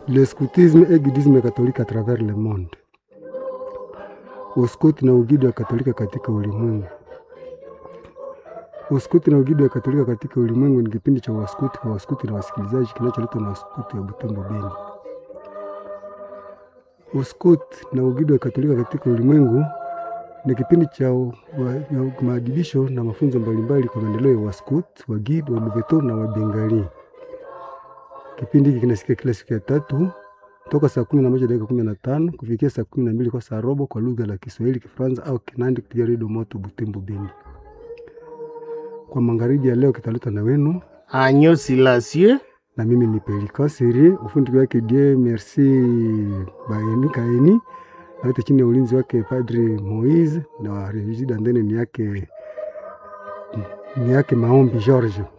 le scoutisme et guidisme catholique à travers le monde, uskoti na ugidi wa Katolika katika ulimwengu. Uskuti na ugidi wa Katolika katika ulimwengu ni kipindi cha waskuti kwa waskuti na wasikilizaji kinacholetwa na waskuti wa Butembo Beni. Uskuti na ugidi wa Katolika katika ulimwengu ni kipindi cha u- wa- ya maadibisho na mafunzo mbalimbali kwa maendeleo ya waskuti, wagidi, waluveto na wabengali. Kipindi hiki kinasikia kila siku ya tatu toka saa kumi na moja dakika kumi na tano kufikia saa kumi na mbili kwa saa robo kwa lugha la Kiswahili, Kifaransa au Kinandi kupitia redio Moto Butembo Beni. Kwa magharibi ya leo kitaletwa na wenu Agneau Silencieux, na mimi ni Pelikan Serie, ufundi wake Die Merci Baeni Kaeni, na yote chini ya ulinzi wake Padri Moise na Regida Ndene ni yake ni yake Maombi George.